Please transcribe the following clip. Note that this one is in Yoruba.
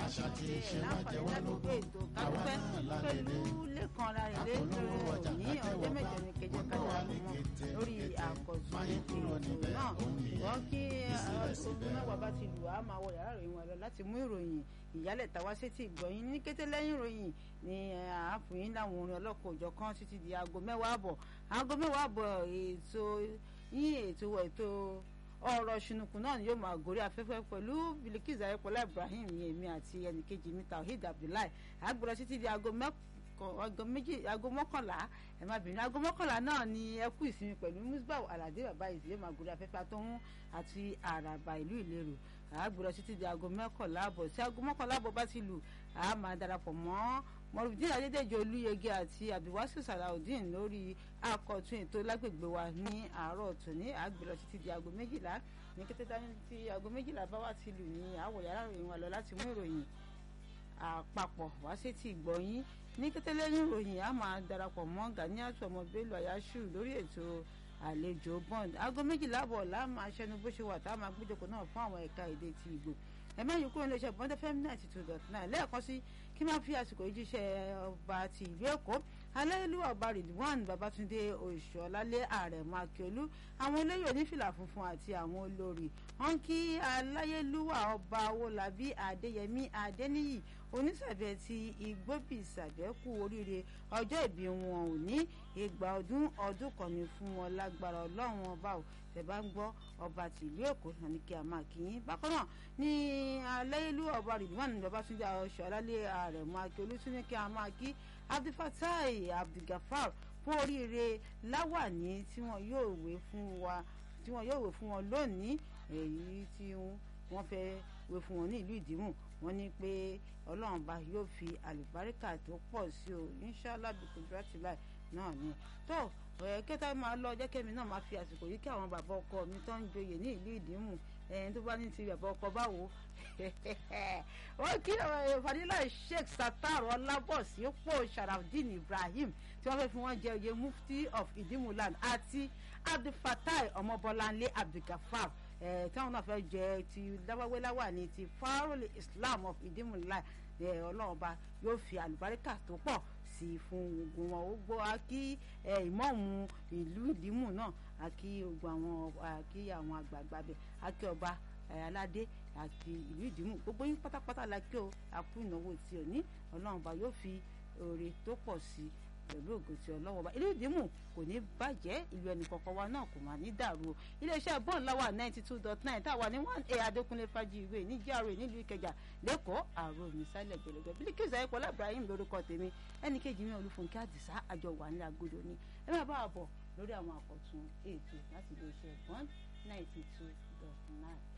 àṣà tí ṣe wá jẹ wá láǹfààní lógún ètò kádúpẹ́ pẹ̀lú lẹ́kan lára ilé lórí òní ọjọ́ mẹ́jọ ní kejì kájà mọ́ lórí àkọ́tún ètò náà wọ́n kí aago mẹ́wàá bá ti lù á máa wọ yàrá ìròyìn wọn lọ láti mú ìròyìn ìyálẹ̀ tàwa sétí ìgbọ̀yìn ní kété lẹ́yìn ìròyìn ni àáfùyín láwọn orin ọlọ́kọ̀ òjọ̀ kan títí di aago mẹ́wàá àbọ̀ aago mẹ́wàá àbọ̀ ètò yín ètò ètò ọ̀rọ̀ ṣùnùkùn náà ni yóò máa gòrí afẹ́fẹ́ pẹ̀lú Bilikiz Ayọ̀pọ̀lá Ibrahim ní èmi àti ẹnìkejì mi Tawhid Abdullahi àgbọ̀dọ̀ títí di aago mọ́kànlá ẹ má bínú aago mọ́kànlá náà ni ẹ kú ìsinmi pẹ̀lú Musbau Aládé bàbá ìdílé máa gòrí afẹ́fẹ́ àtọ́hún àti àràbà ìlú Ìlérò àgbọ̀dọ̀ títí di aago mọ́kànlá àbọ̀ tí aago mọ́kànlá àbọ̀ bá ti lù á máa darapọ̀ mọ́ mọ̀rùbídìn adédèjì olúyege àti abdulwasiu salaudeen lórí àkọ́tún ètò lágbègbè wa ní àárọ̀ tòní àgbèrò títí di aago méjìlá ní kété dání tí aago méjìlá bá wà ti lù ní àwọ̀ yàrá ìròyìn wa lọ láti mú ìròyìn àpapọ̀ wá sí ti gbọ̀yìn ní kété lẹ́yìn ìròyìn a máa darapọ̀ mọ́ ganiatu ọmọ bello ayáṣu lórí ètò àlejò bond aago méjìlá àbọ̀ là máa ṣẹnu bó ṣe wà tá a máa gbéjọkọ̀ náà fún àwọn ẹ̀ka èdè ti ìgbò ẹ̀mẹ́yìn kúrò ní iléeṣẹ́ bọ́ndẹ́ fm ninety two dot nine lẹ́ẹ̀kan sí kí máa fi àsìkò yìí jíṣẹ́ ọba ti ìlú èkó aláìlúwà ọba ridwan babatunde oṣùọlálẹ àrẹ̀mọ akíọlù àwọn olóyè onífìlà funfun àti àwọn olórí wọn kí aláyélúwà ọba owólabí adéyẹmí adéníyì onísàbẹ̀ ti igbóbìsàbẹ̀ kú oríire ọjọ́ ìbí wọn ò ní ìgbà ọdún ọdún kan ní fún wọn lágbára ọlọ́run ọba ò tẹ́ bá ń gbọ́ ọba tìlú èkó náà ní kí a máa kí yín bákan náà ní aláyélúwà ọba ridwan babatunde oṣùọlálẹ àrẹ̀mọ akíọlù tún ní kí a máa kí abdulfatai abdulgafar fún oríire láwàní tí wọn yóò wé fún wa tí wọn yóò wé fún wọn lónìí èyí tí wọn fẹ́ wé fún wọn ní ìlú ìdìmú wọn ní pé ọlọ́run bá yóò fi àlùbáríkà tó pọ̀ sí o inṣàlá bìkúndúrátì láì náà ni tó kẹta máa lọ jẹ́ kẹ́mi náà máa fi àsìkò yìí kí àwọn bàbá ọkọ mi tó ń joyè ní ìlú ìdìmú ẹni tó bá ní ti bàbá ọkọ báwo wọ́n kí fadila sheikh satar ọlábọ̀sí pò sharafdin ibrahim tí wọ́n fẹ́ fi wọ́n jẹ oyè mufti of idimuland àti abdulfatai ọmọbọláńlé abdulgafar táwọn náà fẹ́ jẹ ti dáwáwéláwà ní ti farole islam of idimuland ọlọ́ọ̀ba yóò fi àlùbáríkà tó pọ̀ sí fún ogun wọn ó gbọ́ akí ìmọ̀ọ́mù ìlú ìdímù náà akí ogun àwọn akí àwọn àgbààgbà bẹ̀ akí ọba aládé àti ìlú ìdìmú gbogbo yín pátápátá la kí o àkú ìnáwó tí o ní ọlọ́run bá yóò fi oore tó pọ̀ sí i pẹ̀lú ògo tí ọlọ́wọ́ bá ìlú ìdìmú kò ní bàjẹ́ ìlú ẹnì kọ̀ọ̀kan wa náà kò máa ní dàrú o iléeṣẹ́ bọ́ọ̀n láwà ninety two dot nine táwa ní one a adékúnlé fájì ìwé ní GRA nílùú ìkẹjà lẹ́kọ̀ọ́ àrò mi sálẹ̀ gbẹlẹgbẹ Bilikiz Ayọ̀pọ̀lá Ibrahim lórúkọ tèmi ẹnì kejì mi olúfúnkẹ́ àdìsá àjọ wà ní agodo ni ẹ máa bá a bọ̀ lórí àwọn àkọ́tún ètò láti iléeṣẹ́ bọ́ọ̀n ninety two dot nine.